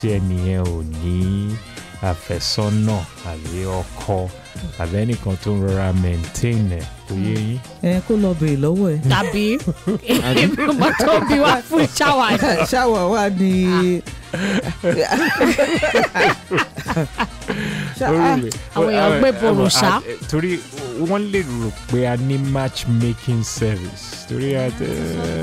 tí ẹnìyẹn ò ní àfẹ́sọ́nà àbí ọkọ àbí ẹnìkan tó ń rọra maintain ẹ̀ kò yé yín. ẹ kó lọ bèrè lọ́wọ́ ẹ. tàbí ọmọ tó bí wá fún ṣáwà ni. ṣáwà wà ní. Orílẹ̀. àwọn èèyàn gbé borò ṣá. Ah, eh, torí wọ́n lè rò pé a ní matchmaking service torí a tẹ.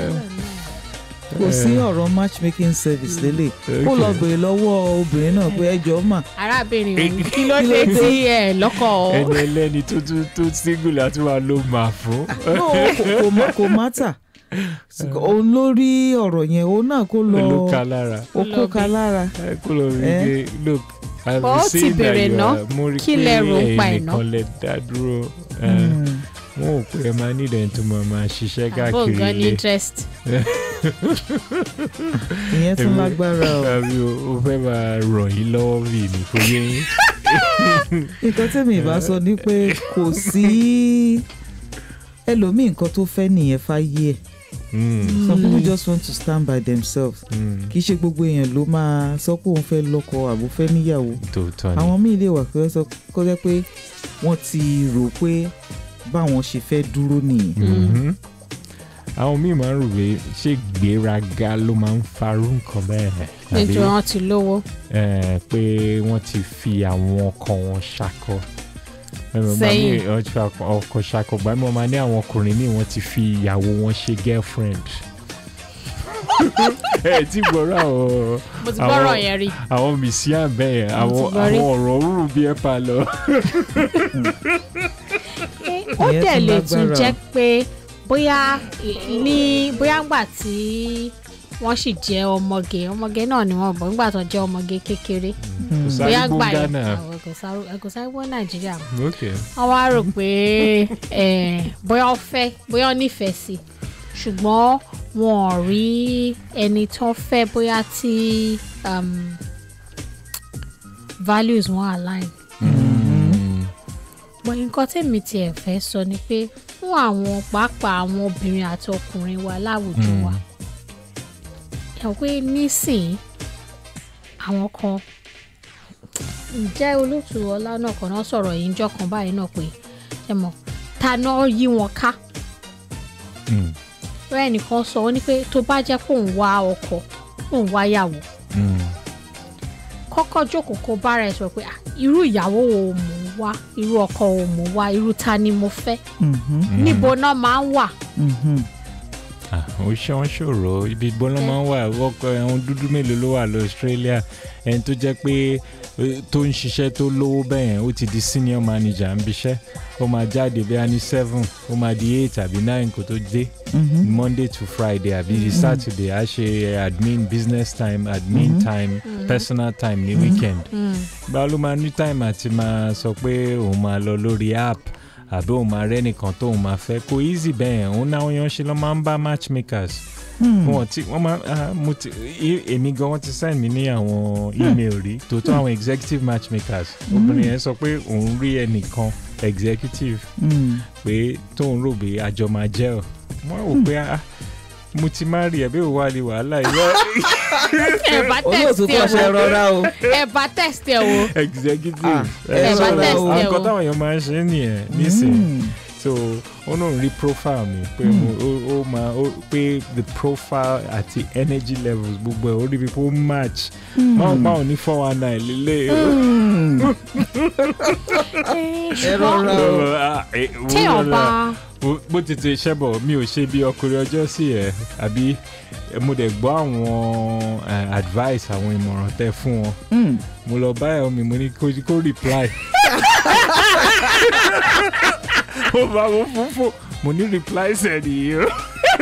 kò sí ọ̀rọ̀ matchmaking service lélẹ̀ kó lọ bèrè lọ́wọ́ obìnrin náà pé ẹjọ́ mà arábìnrin òun kí ló dé tí ẹ lọ́kọ̀ ẹni ẹlẹ́ni tó tó tó single àti wà ló máa fún. no kò- kò má- kò mátà òun ló rí ọ̀rọ̀ yẹn òun náà kó lọ ló ka lára ó kó ka lára ẹ kó lọ rí Eh? pé look I've Ó ti seen that bèrè you ná. are- mo rí Kí pé lẹ rò ń pa ẹ̀ ẹ̀yin ná? nìkan lẹ dá dúró ẹ, Mm. wọn ò pé ẹ máa nílẹ̀ tó máa máa ṣiṣẹ́ àbò káàkiri gan ni ilé interest. ìyẹn tún Èmi- lágbára o àbí o ó fẹ́ máa ràn yín lọ́wọ́ bì ní kò yé yín. nǹkan tẹ́mi ìbá sọ ni pé kò sí ẹlòmíì nǹkan tó fẹ́ nìyẹn fáyé ẹ̀ Mm, some people just want to stand by themselves mm, kì í ṣe gbogbo èèyàn ló máa sọ pé òun fẹ́ lọ́kọ àbò fẹ́ níyàwó tòótọ́ ni àwọn míì lè wà pé sọ kó jẹ́ pé wọ́n ti rò pé báwọn ṣe fẹ́ dúró nìyẹn Mhm. àwọn míì máa ń rò pé ṣé gbéraga ló máa ń farú nǹkan bẹ́ẹ̀ àbí nítorí wọn ti lówó. eh, pé wọ́n ti fi àwọn ọkọ wọn ṣakọ Sẹ́yìn. ọkọ ṣakọ gbà mí wọ́n máa ní àwọn ọkùnrin míì wọ́n ti fi ìyàwó wọn ṣe girlfriend ẹ ti gbọ́rọ̀ àwọn mo ti Àwọn- gbọ́rọ̀ yẹn rí. àwọn mìsíà bẹ́ẹ̀ Mo ti àwọn gbọ́ rí. àwọn ọ̀rọ̀ rúrù bí ẹ pa lọ. ó Ìyẹn dẹ̀ tún lè tún lágbára. jẹ́ pé bóyá ní bóyá ńgbà tí wọ́n sì jẹ́ ọmọge ọmọge náà ni wọ́n bọ̀ nígbà tó jẹ́ ọmọge kékeré kò bóyá sáré gbà gbó yẹn Ghana àwọn kò sáré- kò sáré wọ́n nàìjíríà mọ́. ok wọ́n wá rò pé eh, bóyá ó fẹ́ bóyá ó nífẹ̀ẹ́ sí i ṣùgbọ́n wọn ò rí ẹni tó fẹ́ bóyá tí um, values wọn align. bọ̀ nǹkan tèmi tiẹ̀ fẹ́ sọ ni pé fún àwọn pàápàá àwọn obìnrin àti ọkùnrin wa láwùjọ wa ẹ̀ pé nísìnyí àwọn kan ǹjẹ́ olóòtú ọlá náà kan náà sọ̀rọ̀ yìí ńjọ́ kan báyìí náà pé ẹ mọ̀ ta náà yí wọn ká Mm, bẹ́ẹ̀ nìkan sọ ó ní pé tó bá jẹ́ kó ń wá ọkọ kó ń wá yàwó mm, kọ́kọ́ jókòó kó bára ẹ̀ sọ pé "Ah, irú ìyàwó wo mò ń wá irú ọkọ wo mò ń wá irú ta ni mo fẹ́ Mhm, níbo náà máa ń wà mhm. ah, ó ṣe wọn ṣòro ibi gbọ́nà máa ń wà ọkọ ẹ̀hún dúdú mélòó ló wà lọ Australia ẹni tó jẹ́ pé eh, tó ń ṣiṣẹ́ tó lówó bẹ́ẹ̀ ó ti di senior manager ń biṣẹ́ ó máa jáde bí a ní seven ó máa di eight àbí nine kó tó dé Mhm. Monday to Friday àbí Saturday á ṣe admin business time admin time personal time ní weekend báwo ló máa ní time àti máa sọ pé òun máa lọ lórí app àbí òun máa rẹ́nìkan tóun máa fẹ́ kó easy bẹ́ẹ̀ òun náà yan ṣe lọ́ máa ń bá matchmakers Hmm. wọn ti wọn máa ah, mo ti e- èmi gan wọn ti send mi ní àwọn email rí tòótọ́ àwọn executive matchmakers obìnrin yẹn sọ pé òun rí ẹnìkan executive Hmm. pé tóun rò pé àjọ máa jẹ́ ọ̀ wọ́n rò pé ah, mo ti má rí ẹ̀ bí òun wà ní wàhálà yìí ẹ bá olóòtú tẹ̀sí kọ́ ṣe ẹ̀ wò rọra o ẹ bá tẹ̀sí ẹ̀ wò executive Ah, ẹ ẹ bá sọ̀rọ̀ test àwọn ẹ nǹkan o. táwọn èèyàn máa ń ṣe nìyẹn nísìnyí Hmm. so ó náà rí profile mi pé mo ó ó máa ó pé the profile àti energy levels gbogbo ẹ̀ ó rí bí pé ó match máa máa ò ní four one nine lélẹ̀ Hmm. Eh, ẹ rọra ṣùgbọ́n o Ah, eh, tí wúrọ̀ ọba la. Bó- bó tètè ṣẹ́ bọ̀ mi ò ṣe bí ọkùnrin ọjọ́ sí ẹ̀ àbí eh, mo dẹ̀ gbọ́ àwọn eh, advice àwọn ìmọ̀ràn tẹ́ fún wọn Hmm. mo lọ bá ẹ̀ omi mo ní kó kó reply ó bá wo fúnfún mo ní reply sẹ́ni yìí ó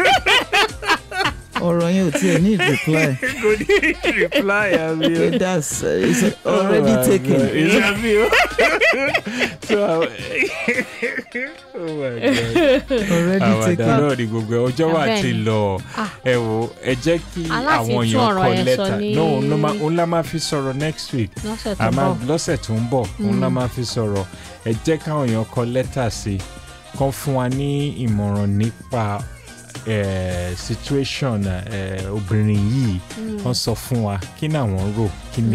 ọ̀rọ̀ yẹn ò tiẹ̀ ní reply kò ní reply àbí ó. Okay, that's uh, it's already Oh my taken. God, Is that me? so, I- oh my God. already àwàdà taken. náà ni gbogbo ẹ ọjọ́ wa Bẹ́ẹ̀ ti ni. lọ Ah. ẹ wo ẹ jẹ́ kí Aláti àwọn tún èèyàn ọ̀rọ̀ kọ yẹn sọ lẹ́tà ní- no òun ló máa- òun la máa fi sọ̀rọ̀ next week lọ́sẹ̀ tó a máa bọ̀ lọ́sẹ̀ tó ń bọ̀ òun la máa fi sọ̀rọ̀ ẹ jẹ́ káwọn èèyàn kọ lẹ́tà sí i kàn fún wa ní ìmọ̀ràn nípa eh, situation eh, obìnrin yìí Mm. wọ́n sọ fún wa kí ni àwọn rò kí ni